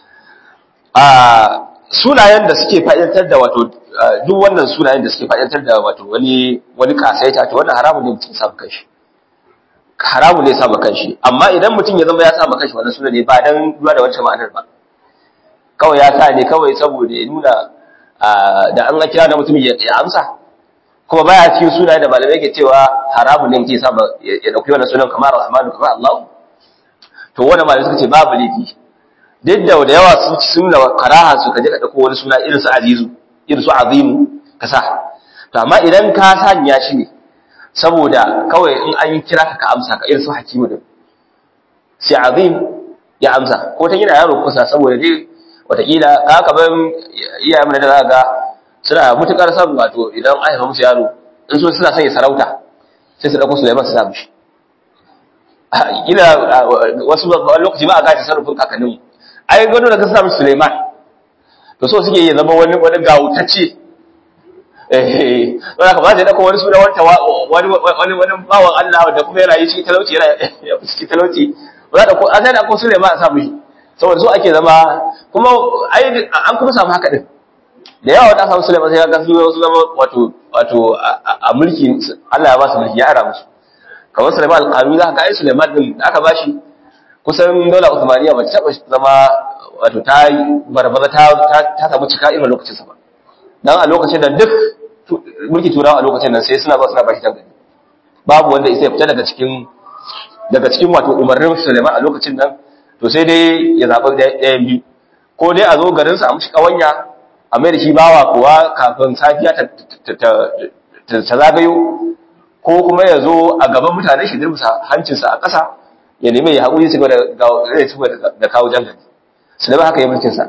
a sunayen da suke fa'idantar da wato duk wannan sunayen da suke fa'idantar da wato wani wani kasaita to wannan haramun ne mutum samu kanshi haramun ne samu kanshi amma idan mutum ya zama ya samu kanshi wannan sunan ne ba dan duwa da wancan ma'anar ba kawai ya sa ne kawai saboda ya nuna da an ga kira da mutum ya amsa kuma baya cikin sunaye da malamai ke cewa haramun ne mutum ya samu ya dauki wannan sunan kamar Rahmanu kamar Allah to wannan malamai suka ce babu laifi duk da da yawa sun ci sunna karaha su kaje ka dauko wani suna irin su azizu irin su azimu ka sa to amma idan ka sanya shi ne saboda kawai in an kira ka ka amsa ka irin su hakimu din sai azim ya amsa ko ta yana yaro kusa saboda dai watakila ka ka ban iyayen da za ga suna mutukar son wato idan an haifa musu yaro in so suna son ya sarauta sai su dauko Sulaiman su sa mishi ila wasu lokaci ba a gaji sarrafin kakannin ai gado da ka sa mishi Sulaiman to so suke yi zama wani wani gawutacce eh wanda ka ba zai dauko wani suna wanta wani wani wani bawan Allah da kuma yana yi cikin talauci yana cikin talauci ba da ko an sai da ko Sulaiman a sa mishi saboda so ake zama kuma ai an kuma samu haka din da yawa wata samu Sulaiman sai ga su su zama wato wato a mulki Allah ya ba su mulki ya ara musu kamar Sulaiman al-Qanuni za ka ga ai Sulaiman din da aka bashi kusan dole Uthmaniya ba ta taba zama wato ta barbaza ta ta samu cika irin lokacin sa ba dan a lokacin da duk mulki turawa a lokacin nan sai suna ba suna bashi dangane babu wanda ya fita daga cikin daga cikin wato umarnin Sulaiman a lokacin nan to sai dai ya zaɓi ɗayan biyu ko dai a zo garinsa a mushi ƙawanya a mai da shi bawa kuwa kafin safiya ta zagayo ko kuma ya zo a gaban mutane shi dirmusa hancinsa a ƙasa ya nemi ya haƙuri su da kawo jangali su da haka yi mulkinsa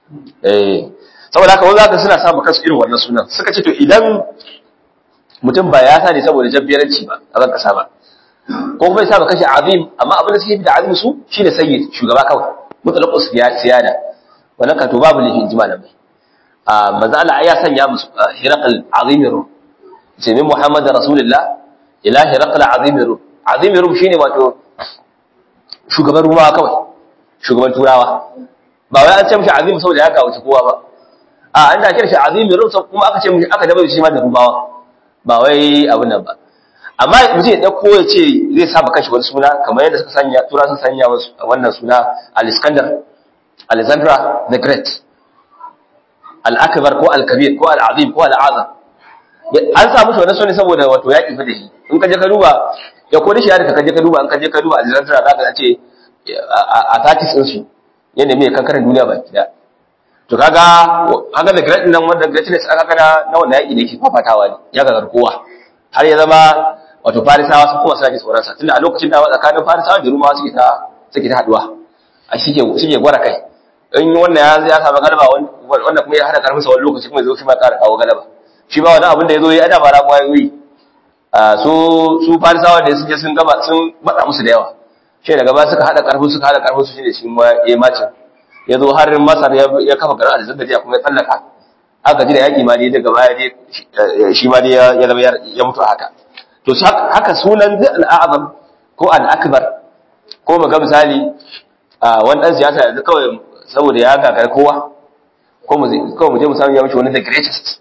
saboda haka wanda haka suna samun kansu irin wannan sunan suka ce to idan mutum ba ya sa ne saboda jabbiyaranci ba a ban ƙasa ba ko kuma ya sa kashi azim amma abin da suke da azim su shine sayyid shugaba kawai mutlaqus siyada wannan ka to babu lihin jima da mai a manzo Allah ya sanya musu hiraqal azim rum sai min muhammad rasulullah ila hiraqal azim rum azim rum shine wato shugaban ruwa kawai shugaban turawa ba wai an ce mishi azim saboda ya kawo kowa ba a an da kira shi azim rum kuma aka ce mishi aka daba shi ma da rubawa ba wai abin nan ba amma mutum ya ɗauko ya ce zai saba kashi wani suna kamar yadda suka sanya tura sun sanya wannan suna al-iskandar alexandra the great al-akbar ko al-kabir ko al-azim ko al-azam an samu shi wannan suna saboda wato yaƙi fa da shi in ka je ka duba ya kodi shi ya ka je ka duba in ka je ka duba alexandra za ka ce a tatis ɗin su yadda mai kankanin duniya ba da to kaga haka da great nan wanda greatness aka kana na wannan yaƙi da yake fafatawa ne ya ga kowa har ya zama wato farisawa sun kuma suna ji tsoronsa tunda a lokacin da tsakanin farisawa da rumawa suke ta suke ta haduwa a suke suke gwara kai in wannan ya ya samu galaba wanda kuma ya hada karfin sa wani lokaci kuma ya zo shi ma ƙara kawo galaba shi ba wannan abin da ya zo ya ada ba ramuwa ya yi su su farisawa da suke sun gaba sun bada musu da yawa shi daga ba suka hada karfi suka hada karfi su shine shi ma ya mace ya zo har masar ya kafa garin alexandria kuma ya tsallaka aka ji da yaki ma dai daga baya dai shi ma dai ya zama ya mutu haka to haka sunan al'azam ko al'akbar ko mu ga misali wani dan siyasa yanzu kawai saboda ya gagara kowa ko mu kawai mu je mu samu ya mishi wani the greatest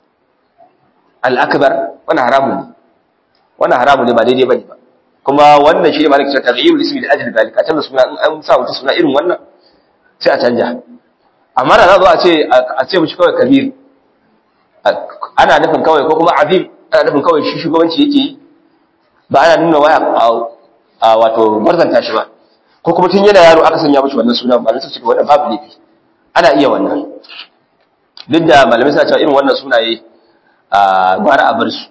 al'akbar wannan haramun ne wannan haramun ne ba daidai bane ba kuma wannan shi ne malik cewa taghyirul ismi da ajli dalika canza suna in an sa mutum suna irin wannan sai a canja amma da za zo a ce a ce mishi kawai kabir ana nufin kawai ko kuma azim ana nufin kawai shi shugabanci yake yi ba ana nuna waya a wato marzanta shi ba ko kuma tun yana yaro aka sanya mishi wannan sunan malamai suka ce wannan babu laifi ana iya wannan duk da malamai suna cewa irin wannan sunaye a gwara a bar su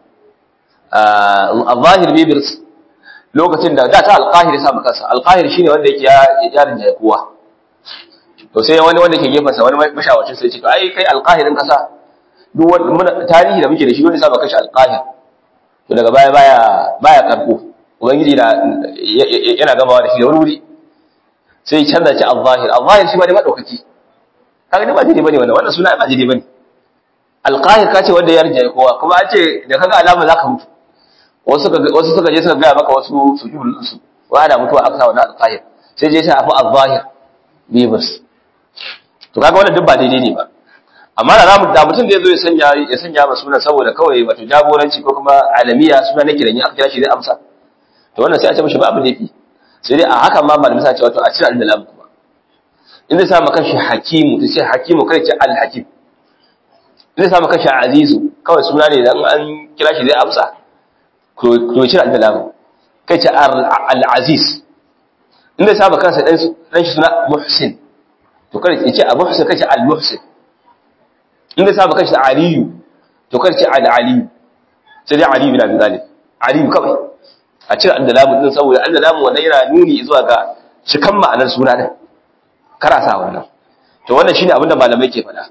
a zahir bibirs lokacin da da ta alqahir sa kansa alqahir shine wanda yake ya yarin da kowa to sai wani wanda ke gefansa wani mashawacin sai ce to ai kai alqahirin kasa duk wani tarihi da muke da shi wanda sa baka shi alqahir to daga baya baya baya karko ubangiji da yana gamawa da shi da wani wuri sai canza ci al-zahir al-zahir shi ba da madaukaki kaga ba daidai bane wannan wannan suna ba daidai bane al-qahir kace wanda ya rija kowa kuma an ce da kaga alama zaka mutu wasu suka wasu suka je suka ga maka wasu sujudul su wa da mutuwa aka sa wannan al-qahir sai je sai afu al-zahir bibus to kaga wannan duk ba daidai ne ba amma da zamu da mutum da yazo ya sanya ya sanya ma sunan saboda kawai wato jagoranci ko kuma alamiya suna nake da ni aka kira shi zai amsa to wannan sai a ce mishi babu laifi sai dai a haka ma malamin sa ce wato a cire al-lam kuma in zai sa maka shi hakimu to sai hakimu kai ce al-hakim in zai sa maka shi azizu kawai suna ne dan an kira shi zai amsa to to cire al-lam kai ce al-aziz in zai sa maka kansa dan dan shi suna muhsin to kai ce abu muhsin kai ce al-muhsin in zai sa maka shi aliyu to kai ce al-aliyu sai dai aliyu bin abi talib aliyu kawai a cire al-lam din saboda al-lam wannan yana nuni zuwa ga cikan ma'anar suna din kara sa wannan to wannan shine abinda malamai ke faɗa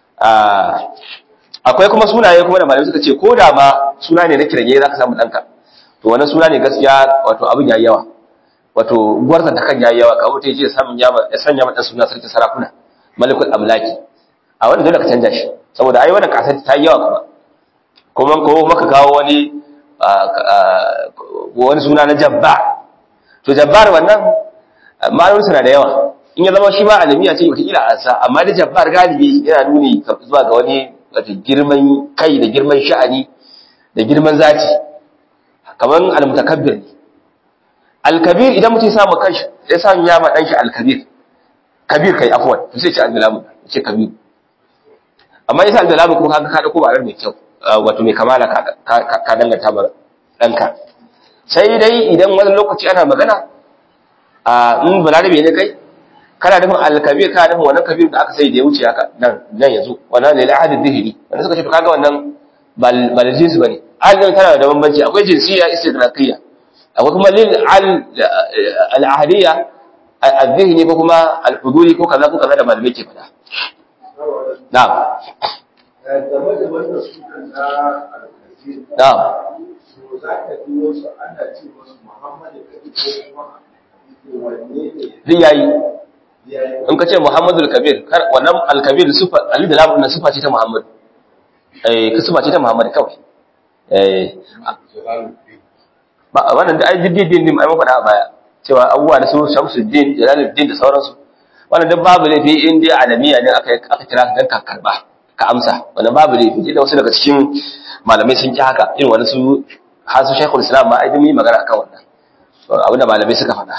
akwai kuma sunaye kuma da malamai suka ce ko da ma suna ne na kiranye zaka samu danka to wannan suna ne gaskiya wato abin yayi yawa wato gwarzan ta kan yayi yawa ka mutai je samun ya ya sanya mata suna sarki sarakuna malikul amlaki a wannan dole ka canja shi saboda ai wannan kasar ta yi yawa kuma kuma ko maka kawo wani wani suna na jabba to jabbar wannan ma'anonin suna da yawa in ya zama shi ma alamiya ce wataƙila a sa amma da jabbar galibi yana nuni zuwa ga wani wata girman kai da girman sha'ani da girman zati kamar almutakabbir ne alkabir idan mutum ya samu kanshi ya samu ya ma danshi alkabir kabir kai afwan to sai ce albalamu ce kabir amma yasa albalamu kuma kaga ka dauko ba mai kyau wato mai kamala ka danganta ba danka sai dai idan wani lokaci ana magana a in balarabe ne kai kana nufin alkabir kana nufin wannan kabir da aka sai da ya wuce haka nan nan yanzu wannan ne ahadin zihiri wanda suka ce to kaga wannan bal jinsi bane alin tana da bambanci akwai jinsiya istigraqiyya akwai kuma lil al ahadiyya al-dhihni ko kuma al-huduri ko kaza ko kaza da malamai ke faɗa na'am na'am zai yayi in ka ce Muhammadu al-Kabir wannan al-Kabir sufa Ali da Lamu na sufa ce ta Muhammad eh ka sufa ce ta Muhammad kawai eh ba wannan da ai diddin din ai mafaɗa a baya cewa abubuwa da su Shamsuddin Jalaluddin da sauransu wannan duk babu laifi in dai alamiya ne aka aka kira dan ka karba ka amsa wannan babu laifi da wasu daga cikin malamai sun ki haka irin wani su har su Sheikhul Islam ma ai dumi magana akan wannan abinda malamai suka faɗa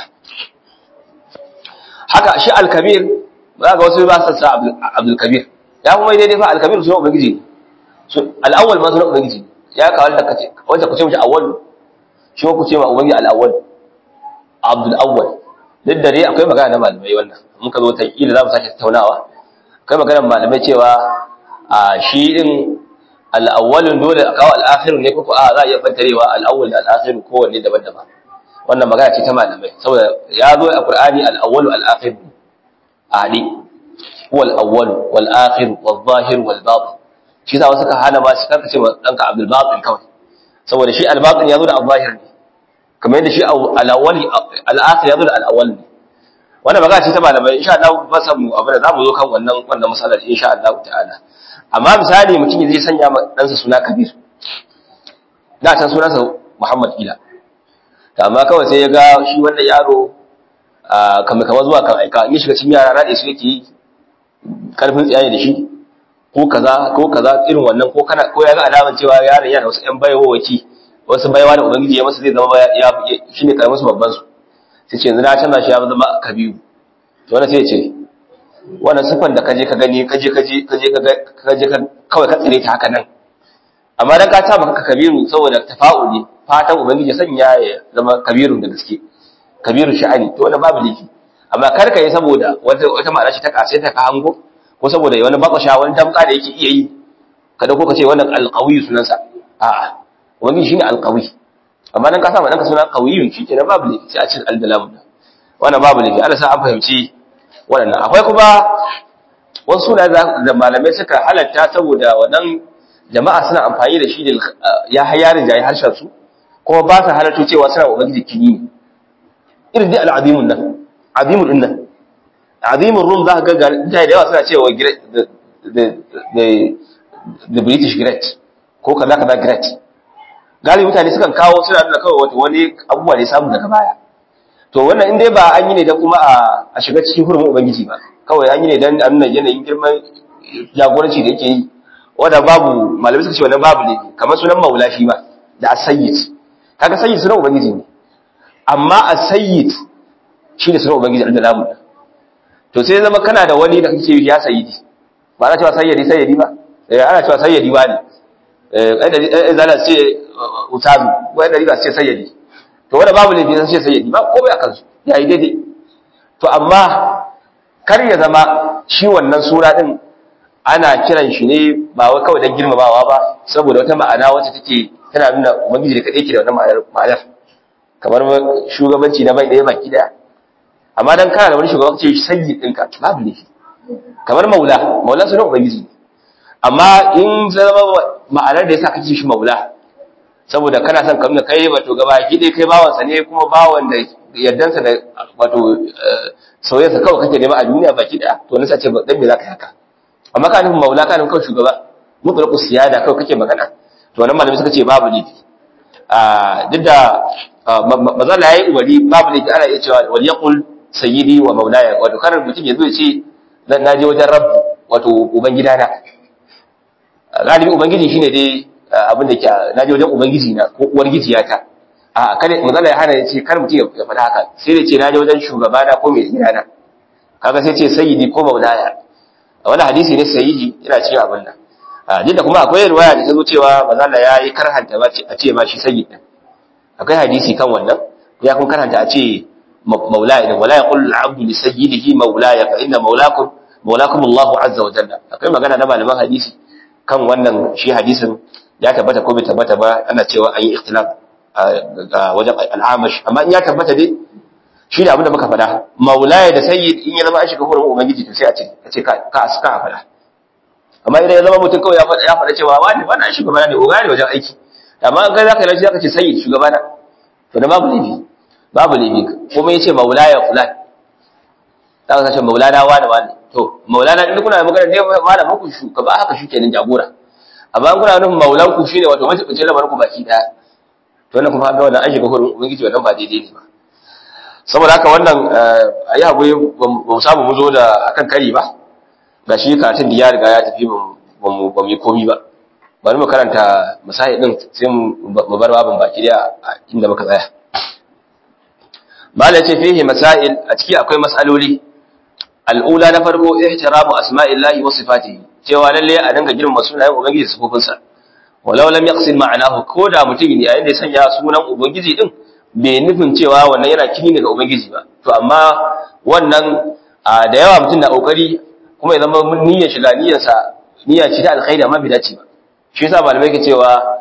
haka shi al-kabir za ga wasu ba su sa abdul kabir ya kuma daidai fa al-kabir sunan ubangiji so al-awwal ma sunan ubangiji ya kawal da kace wanda kuce mishi awwal shi ko kuce ma ubangiji al-awwal abdul awwal duk dare akwai magana na malamai wannan muka zo ta kila za mu sake tattaunawa akwai magana malamai cewa a shi din al-awwalun dole a kawo al-akhir ne ko a za a iya bantarewa al-awwal da al-akhir kowanne daban-daban wannan magana ce ta malamai saboda ya zo a Qur'ani al-awwal wal-akhir adi wal awwal wal akhir wal zahir wal batin shi za wasu ka hana ba shi karka ce danka Abdul Batin kawai saboda shi al-batin ya zo da al-zahir ne kamar yadda shi al-awwali al-akhir yazo da al-awwal ne wannan magana ce ta malamai insha Allah ba san mu abin da zamu zo kan wannan wannan masalar insha Allah ta'ala amma misali mutum zai sanya ma ɗansa suna Kabir da can sunansa Muhammad Ila amma kawai sai ya ga shi wannan yaro kamar kamar zuwa kan aika in shiga cikin yara rade su yake karfin tsiyaye da shi ko kaza ko kaza irin wannan ko kana ko ya ga alaman cewa yaron yana wasu ƴan bayawaki wasu baiwa da ubangiji ya masa zai zama ya shine karamin su babban su sai ce yanzu na canza shi ya zama kabiru to wannan sai ya ce wannan sifan da kaje ka gani kaje kaje kaje kaje ka kawai ka tsire ta haka nan amma dan ka ta maka kabiru saboda tafa'uli fatan ubangiji sanya ya zama kabiru da gaske kabiru sha'ani to wannan babu laifi amma kar ka yi saboda wata wata ma'ana ce ta kasai ta ka hango ko saboda wani bakasha wani damka da yake iya yi kada ko ka ce wannan alqawi sunansa a'a wani shine alqawi amma dan ka sa danka suna qawiyun shi kenan babu laifi sai a cikin aldalam wannan babu laifi Allah sa an fahimci wannan akwai kuma wasu suna da malamai suka halatta saboda wannan jama'a suna amfani da shi da ya hayarin jayi harshen su kuma ba su halatto cewa suna ubangiji kini irin dai al'azimun nan azimun din nan azimun rum za ka ga mutane da yawa suna cewa the british great ko kaza kaza great galibi mutane sukan kawo suna nuna kawai wata wani abubuwa da ya samu daga baya to wannan in dai ba an yi ne don kuma a shiga cikin hurumin ubangiji ba kawai an yi ne don a nuna yanayin girman jagoranci da yake yi wanda babu malamai suka ce wannan babu ne kamar sunan maula shi ma da asayyid kaga sayyid sunan ubangiji ne amma asayyid shi ne sunan ubangiji da lamu to sai zama kana da wani da kake ya sayyidi ba ana cewa sayyidi sayyidi ba eh ana cewa sayyidi ba ne eh ai da ce utazu wai da riba ce sayyidi to wanda babu laifi sai ce sayyidi ba komai akan su yayi daidai to amma kar ya zama shi wannan sura din ana kiran shi ne ba wai kawai don girmamawa ba saboda wata ma'ana wacce take tana nuna ubangiji da kadai ke da wannan ma'anar kamar shugabanci na bai ɗaya baki daya amma dan kana da wani shugaban ce sayyi ɗinka babu ne kamar maula maula sunan ubangiji ne amma in zama ma'anar da yasa kake shi maula saboda kana son kamar kai wato gaba ki dai kai bawansa ne kuma bawan da yardansa da wato soyayyarsa kawai kake nema a duniya baki daya to nasa ce dan me zaka yi haka amma ka nufin maula ka nufin kawai shugaba mutlaqu siyada kawai kake magana to wannan malami suka ce babu laifi a duk da mazala yayi ubari babu laifi ana iya cewa wal yaqul sayyidi wa maulaya wato karar mutum ya zo ya ce dan naje wajen rabb wato ubangida na galibi ubangiji shine dai abin da ke naje wajen ubangiji na ko uwar gijiyata a kada mazala ya hana ya ce kar mutum ya faɗa haka sai da ce naje wajen shugabana ko mai gidana kaga sai ce sayyidi ko maulaya wani hadisi ne sahihi yana cikin abin nan duk da kuma akwai riwaya da ta zo cewa manzo Allah ya yi karhanta ba a ce ma shi sayyid din akwai hadisi kan wannan ya kun karhanta a ce maulaya idan wala yaqul al-abdu li sayyidihi maulaya fa inna maulakum maulakum Allah azza wa jalla akwai magana na malaman hadisi kan wannan shi hadisin ya tabbata ko bai tabbata ba ana cewa an yi ikhtilaf a wajen al-amash amma in ya tabbata dai shi da abinda muka faɗa maulaya da sayyid in ya zama an shiga hurumin ubangiji to sai a ce a ce ka ka ka faɗa amma idan ya zama mutum kawai ya faɗa ya faɗa cewa wani wani an shugaba ne oga ne wajen aiki amma an kai zaka yi zaka ce sayyid shugaba na to da babu laifi babu laifi kuma yace maulaya fulan zaka ce maulana wani wani to maulana in kuna magana ne malamin ku shugaba haka shi kenan jagora amma in kuna nufin maulan ku shine wato mace lamarin ku baki daya to wannan kuma ga wannan an shiga hurumin ubangiji wannan ba daidai ne ba saboda haka wannan a yi haƙuri ba mu samu mu zo da akan kari ba ga shi karatun da ya riga ya tafi ba mu yi komi ba bari mu karanta musahi din sai mu bar babin baki da inda muka tsaya mala ce fihi masail a ciki akwai masaloli al'ula na farko ihtiramu asma'illahi wa sifatihi cewa lalle a dinga girmama sunayen ubangiji da sifofinsa walau lam yaqsid ma'anahu ko da mutum yayin da ya sanya sunan ubangiji din bai nufin cewa wannan yana kini daga ubangiji ba to amma wannan da yawa mutum na kokari kuma ya zama niyyar shiga niyyarsa niyya ce ta alkhairi amma bai dace ba shi yasa malamai ke cewa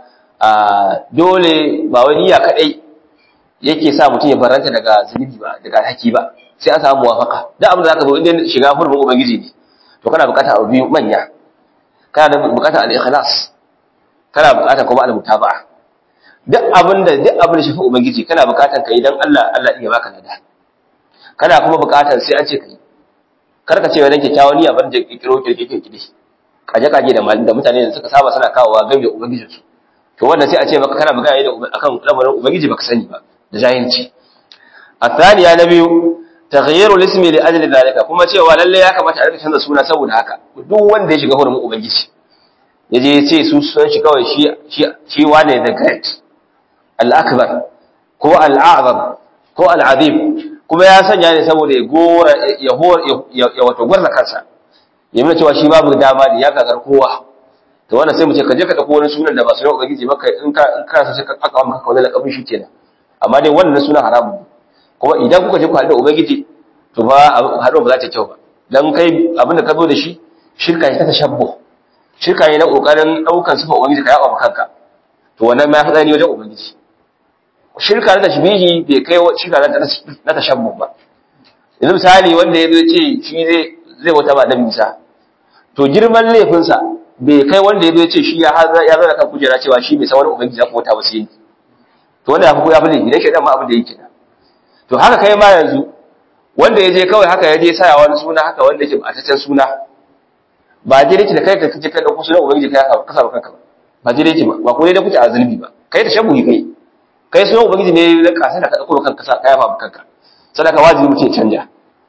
dole ba wai niyya kadai yake sa mutum ya baranta daga zunubi ba daga haki ba sai an samu muwafaka duk abin da zaka zo inda shiga hurumin ubangiji ne to kana bukatar abu biyu manya kana da bukatar al-ikhlas kana bukatar kuma al-mutaba'a duk abin da duk abin da shafi ubangiji kana bukatar kai dan Allah Allah ya baka lada kana kuma bukatar sai an ce kai kar ka ce wani kyakkyawan niyya bar da kikiro kirkike kidi kaje kaje da da mutane da suka saba suna kawowa game da ubangijin su to wannan sai a ce maka kana magana da akan lamarin ubangiji baka sani ba da jahilci الثانية نبي تغيير الاسم لأجل ذلك kuma cewa lalle ya kamata a rika canza suna saboda haka duk wanda ya shiga hurumin ubangiji yaje ya ce su sunan shi kawai shi shi wane the great al-akbar ko al-a'zam ko al-azim kuma ya sanya ne saboda ya gora ya ya wato gwarza kansa ya nuna cewa shi babu dama ne ya gagar kowa to wannan sai mu ce ka je ka dauko wani sunan da ba sunan ubangiji ba kai in ka in ka sai ka aka maka wani lakabin shi kenan amma dai wannan sunan haramun kuma idan kuka je ku haɗu da ubangiji to ba haɗuwa ba za ta kyau ba dan kai abinda ka zo da shi shirka ne ta tashabbu shirka ne na kokarin daukan sifa ubangiji ka yaba kanka to wannan ma ya fada ni wajen ubangiji shirka na tashbihi bai kai shirka na tashabbu ba yanzu misali wanda ya zo ce shi zai zai wata ba dan misa to girman laifinsa bai kai wanda ya zo ce shi ya ya zara kan kujera cewa shi bai san wani ubangiji ya wata ba sai to wanda ya fi ya fi laifi dan shedan ma abin da yake na to haka kai ma yanzu wanda ya je kawai haka ya je saya wani suna haka wanda yake ba ta suna ba je dake da kai ka kace kai dauko sunan ubangiji kai ka kasa kanka ba ba je dake ba ba ko dai da kuce a zulmi ba kai da shabuhi kai kai sunan ubangiji ne da kasa da ka dauko kanka sa kai fa kanka sadaka wajibi mutum ya canja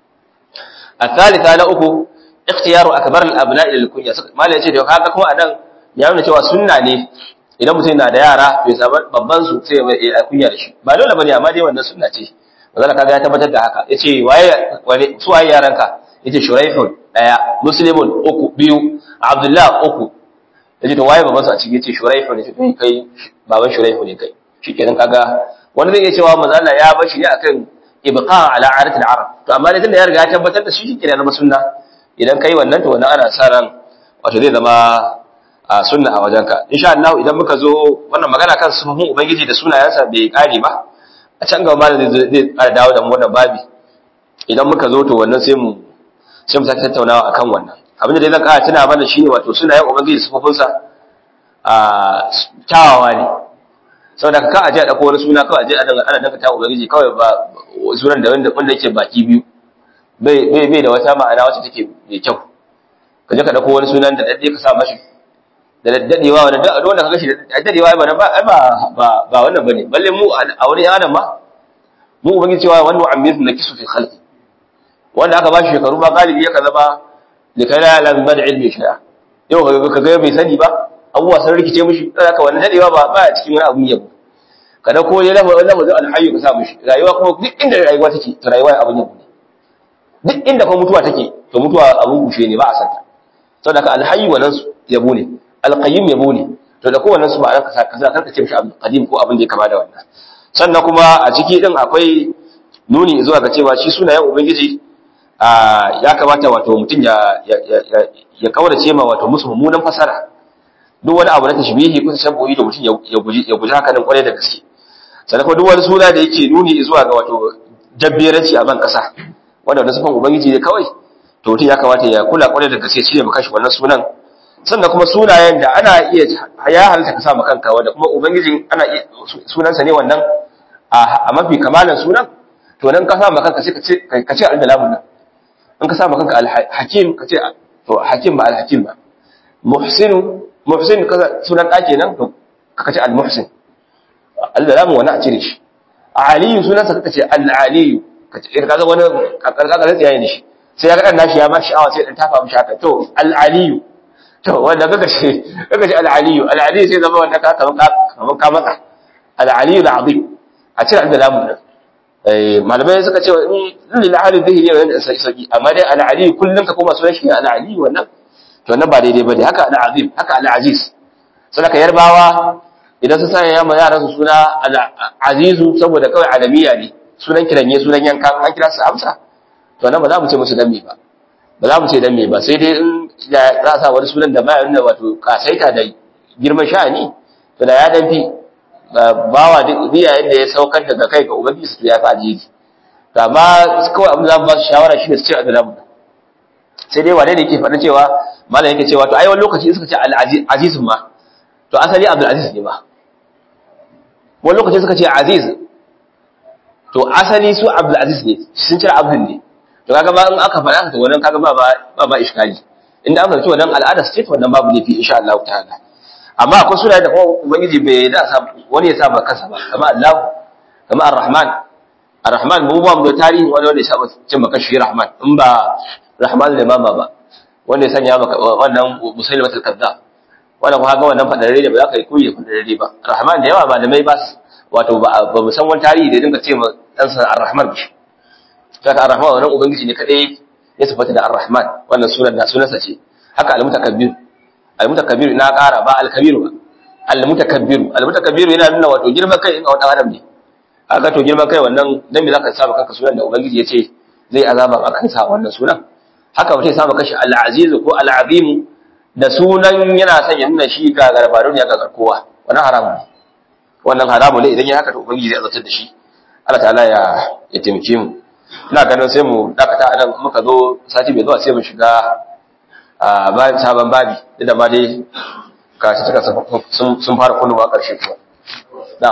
الثالثة na uku ikhtiyaru akbar al-abna'i lil kunya malai yace da kaga kuma anan ya nuna cewa sunna ne idan mutum yana da yara bai samu babban su sai ya kunya da shi ba dole bane amma dai wannan sunna ce manzo kaga ya tabbatar da haka yace waye wane su waye yaranka yace shuraihun daya muslimun uku biyu abdullah uku yace to waye babansa a cikin yace shuraihun yace to kai baban shuraihun ne kai shikenan kaga wani zai iya cewa manzo Allah ya bar shi ne akan ibqa ala aratil arab to amma dai tunda ya riga ya tabbatar da shi shikenan zama sunna idan kai wannan to wannan ana sa ran wato zai zama a sunna a wajenka insha Allah idan muka zo wannan magana kan sufufin ubangiji da sunayensa bai kare ba a can gaba malam zai zai ƙara dawo da mu wannan babi idan muka zo to wannan sai mu sai mu sake tattaunawa akan wannan abin da dai zan ƙara tuna mana shine wato sunayen ubangiji sufufinsa a kyawawa ne saboda ka aje a dauko wani suna kawai aje ana ana danka ta ubangiji kawai ba sunan da wanda wanda yake baki biyu bai bai bai da wata ma'ana wacce take mai kyau ka je ka dauko wani sunan da dadde ka sa mashi da daddadewa wanda duk wanda kaga shi da daddadewa ba ba ba ba wannan bane balle mu a wani adam ma mu ubangiji cewa wanda amiru na kisu fi khalqi wanda aka ba shi shekaru ba galibi ya kaza ba likai la ya'lam bada ilmi shay'a yau ka ga bai sani ba abubuwa sun rikice mishi dan haka wannan dadewa ba ba cikin wani abu yabo kada ko ya lafa wannan mutum alhayyu ka sa mishi rayuwa kuma duk inda rayuwa take to rayuwa abun yabo ne duk inda kuma mutuwa take to mutuwa abun kushe ne ba a santa saboda haka alhayyu wannan yabo ne alqayyim yabo ne to da kowannen su ma'anar kasa kaza karka ce mishi abdul qadim ko abin da ya kama da wannan sannan kuma a ciki din akwai nuni zuwa ga cewa shi sunayen ubangiji ya kamata wato mutum ya ya kaurace ma wato musu mummunan fasara duk wani abu na tashbihi ko tashabbuhi da mutum ya guji ya guji haka nan kwarai da gaske sannan kuma duk wani suna da yake nuni zuwa ga wato dabbiranci a ban kasa wanda wani sufan ubangiji ne kawai to mutum ya kamata ya kula kwarai da gaske cire maka shi wannan sunan sannan kuma sunayen da ana iya ya halitta ka sa ma kanka wanda kuma ubangijin ana iya sunansa ne wannan a mafi kamalan sunan to nan ka sa ma kanka sai ka ce ka ce al-dalamun nan in ka sa ma kanka al-hakim ka ce to hakim ba al-hakim ba muhsin muhsin ka sunan ɗaki nan to ka ce al-muhsin al-dalamun wani a cire shi aliyu sunansa ka ce al-aliyu ka ce ka ga wani karkar da tsiyaye ne shi sai ya ga dan nashi ya ma sha'awa sai dan tafa mishi haka to al-aliyu to wanda kaga shi kaga shi al-aliyu al-aliyu sai zama wanda ka kaman kaman ka matsa al-aliyu al-azim a cire da lamun nan eh malamai suka ce in lil ahli dhihri ne wannan sai saki amma dai al-aliyu kullun ka koma sunan shi al-aliyu wannan to wannan ba daidai bane haka al-azim haka al-aziz sadaka yarbawa idan su sanya yamma yaran su suna al-azizu saboda kawai alamiya ne sunan kiranye sunan yankan an kira su amsa to nan ba za mu ce musu dan me ba ba za mu ce dan me ba sai dai in da za a sa wani sunan da ba nuna wato kasaita da girman sha'ani to da ya dan fi bawa duk yayin da ya saukar daga kai ga ubangiji su ya fi ajiji to amma kawai abin da za mu ba su shawara shi ne su ce a da sai dai wane ne yake faɗa cewa malam yake cewa to ai wani lokaci suka ce al-aziz ma to asali abdul aziz ne ma wani lokaci suka ce aziz to asali su abdul aziz ne sun cire abdul ne to kaga ba in aka faɗa to wannan kaga ba ba ba iskali inda aka ce wannan al'ada ce to wannan babu laifi insha Allah ta'ala amma akwai sunaye da kuma ubangiji bai da sa wani ya sa ba kansa ba kamar Allah kamar Ar-Rahman Ar-Rahman mu ba mu da tarihi wani wanda ya saba cin maka shi Rahman in ba Rahman da mama ba wanda ya sanya maka wannan Musailamat al-Kazzab wannan kuma ga wannan fadarare da ba za ka yi kuyi fadarare ba Rahman da yawa malamai ba wato ba ba mu san wani tarihi da dinga ce ma dan sa Ar-Rahman shi saka Ar-Rahman wannan ubangiji ne kadai ya sifata da Ar-Rahman wannan sunan da sunansa ce haka al-mutakabbir al-mutakabbir na ƙara ba al-kabir ba al-mutakabbir al-mutakabbir yana nuna wato girman kai in a wata adam ne aka to girman kai wannan dan me zaka saba kanka sunan da ubangiji yace zai azaba a kansa wannan sunan haka mutum ya saba kashi al-aziz ko al-azim da sunan yana son ya nuna shi ga garbarun ya ga kowa wannan haramu ne wannan haramu ne idan ya haka to ubangiji zai azabtar da shi Allah ta'ala ya ya taimake mu ina ganin sai mu dakata a nan muka zo sati bai zuwa sai mu shiga a bayan sabon babi da ma dai kashi suka sun fara kunnuwa ƙarshe kuwa na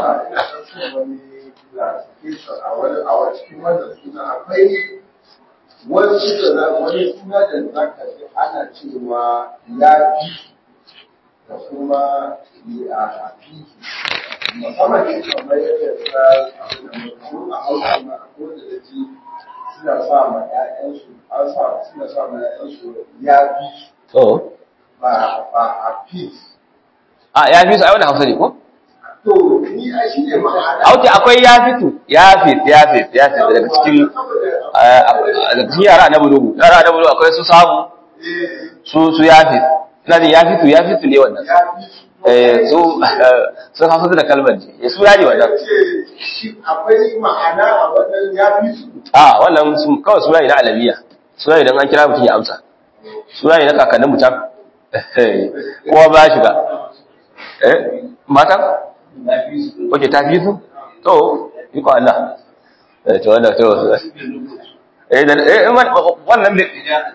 wani suna wani suna da za ka ji ana cewa ya fi da kuma a fi musamman ne kamar yadda ta abin da mutum a hausa ma a kowace da ji suna sa ma ‘ya'yansu an sa suna sa ma ‘ya'yansu ya fi to ba ba a fi a ya fi su a wani hausa ne ko to ni a shi ne ma'ana auki akwai ya fitu ya fit ya fit ya fit daga cikin daga cikin yara na bulugu yara na bulugu akwai su samu su su ya fit ina jin ya fitu ya fitu ne wannan ya fi eh su sun hausa da kalmar ne su ya ne wannan ce shi akwai ma'ana a wannan ya fi su a wannan su kawai suna ne na alabiya suna ne don an kira mutum ya amsa suna ne na kakannin mutum kowa ba ya shiga eh matan Oke ta fi su? To, yi ko Allah. Eh, to wannan to. Eh, da eh wannan ne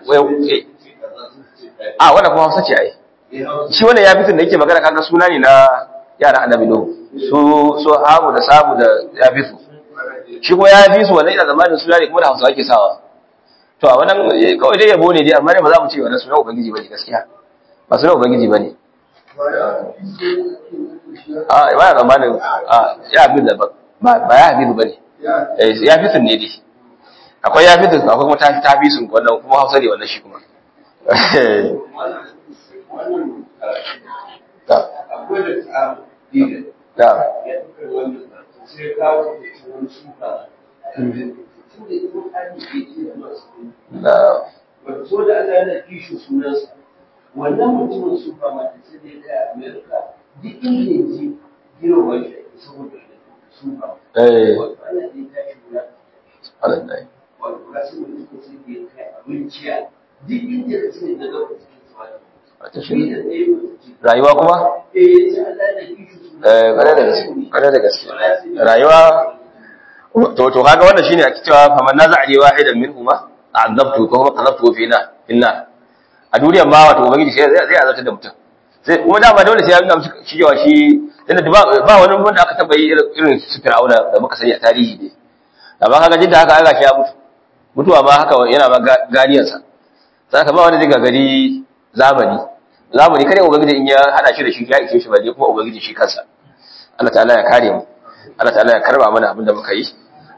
a wannan kuma Hausa ce ai. Shi wannan ya fitin da yake magana kaga suna ne na yara annabi do. Su so habu da sabu da ya fi su. Shi kuma ya fi su wannan ina zamanin suna ne kuma da Hausa ake sawa. To a wannan kawai dai yabo ne dai amma dai ba za mu ce wannan suna ubangiji bane gaskiya. Ba suna ubangiji bane. a ba ya zamanin a ya abin da ba ba ya abin ba ne ya fi sun ne dai akwai ya fi sun akwai kuma ta fi sun wannan kuma hausa ne wannan shi kuma da da so da Allah yana kishin sunansa wannan mutumin su ba ma sai dai da Amerika duk inda ya je girma shi saboda su ba eh ana da ta shi na alai wato kasu mutum sai da ya kai abinci a duk inda ka sani da gaba cikin su ba ta shi shi da ɗaya mutum rayuwa kuma eh sai Allah yana kishin sunansa eh kare da gaske kare da gaske rayuwa to to kaga wannan shine ake cewa faman naza'ali wahidan minhuma a'adabtu ko kuma qadabtu fi na inna a duniyar ma wato ubangiji sai zai azabta da mutum sai kuma dama dole sai ya nuna musu shi cewa shi tunda ba ba wani wanda aka taba yi irin su fir'auna da muka sani a tarihi ne amma kaga jidda haka aka shi ya mutu mutuwa ma haka yana ma ganiyar sa sai ka ba wanda zai gari zamani zamani kare ubangiji in ya hada shi da shi ya ishe shi balle kuma ubangiji shi kansa Allah ta'ala ya kare mu Allah ta'ala ya karba mana abin da muka yi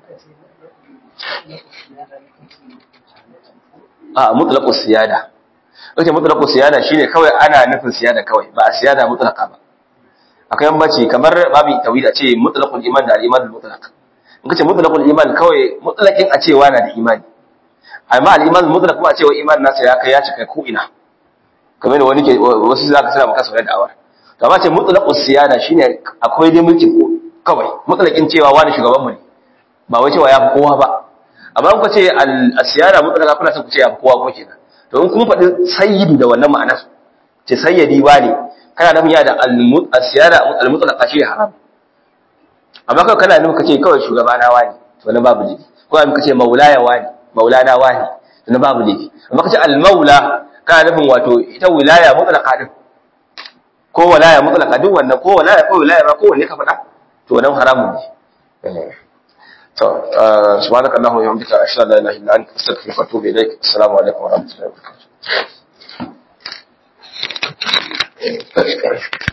a mutlaqus siyada wace mutlaqus siyada shine kawai ana nufin siyada kawai ba a siyada mutlaqa ba akwai bambanci kamar babu tawhid a ce mutlaqul iman da al-iman mutlaq in kace mutlaqul iman kawai mutlaqin a cewa na da imani amma al-iman mutlaq kuma a cewa iman nasa ya kai ya cika ko ina kamar da wani ke wasu zaka suna maka sauran da'awar to amma ce mutlaqus siyada shine akwai dai mulkin ko kawai mutlaqin cewa wani shugaban mu ne ba wai cewa ya fi kowa ba amma in ku ce al-siyada mutlaqa kuna son ku ce ya fi kowa ko kenan to in kun faɗi sayyidu da wannan ma'anar ce sayyidi wani kana nufin ya da al-siyada al-mutlaqa shi haram amma kawai kana nufin kace kawai shugaba na wani to wannan babu laifi ko amma kace maulaya wani maulana wani to wannan babu laifi amma kace al-maula kana nufin wato ita wilaya mutlaqa din ko walaya mutlaqa duk wannan ko walaya ko wilaya ba ko wanne ka faɗa to wannan haramun ne to subhanaka allahumma wa bihamdika ashhadu an la ilaha illa anta astaghfiruka wa atubu ilaik assalamu alaikum wa rahmatullahi wa barakatuh